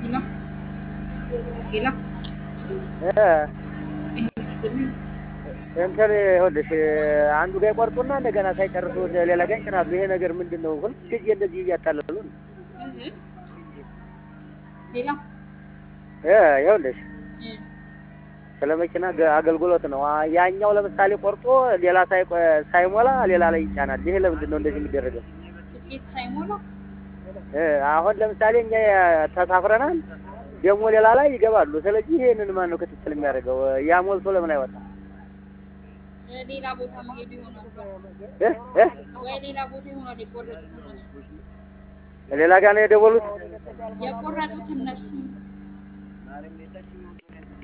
ነው ሌላ እንትን ይኸውልሽ አንዱ ጋር ይቆርጡና እንደገና ሳይጨርሱ ሌላ ጋር ይጭናሉ። ይሄ ነገር ምንድን ነው? ሁልጊዜ እንደዚህ እያታለሉ ነው። ሌላ እ ይኸውልሽ ስለ መኪና ገ- አገልግሎት ነው። አ- ያኛው ለምሳሌ ቆርጦ ሌላ ሳይቆ- ሳይሞላ ሌላ ላይ ይጫናል። ይሄ ለምንድን ነው እንደዚህ የሚደረገው? ትኬት ሳይሞላ እ አሁን ለምሳሌ እኛ ተሳፍረናል፣ ደግሞ ሌላ ላይ ይገባሉ። ስለዚህ ይሄንን ማን ነው ክትትል የሚያደርገው? ያ ሞልቶ ለምን አይወጣም? ሌላ ቦታ መሄዱ ይሆናል እ እ ወይ ሌላ ቦታ ይሆናል የቆረጡት እነሱ ሌላ ጋር ነው የደወሉት። የቆረጡት እነሱ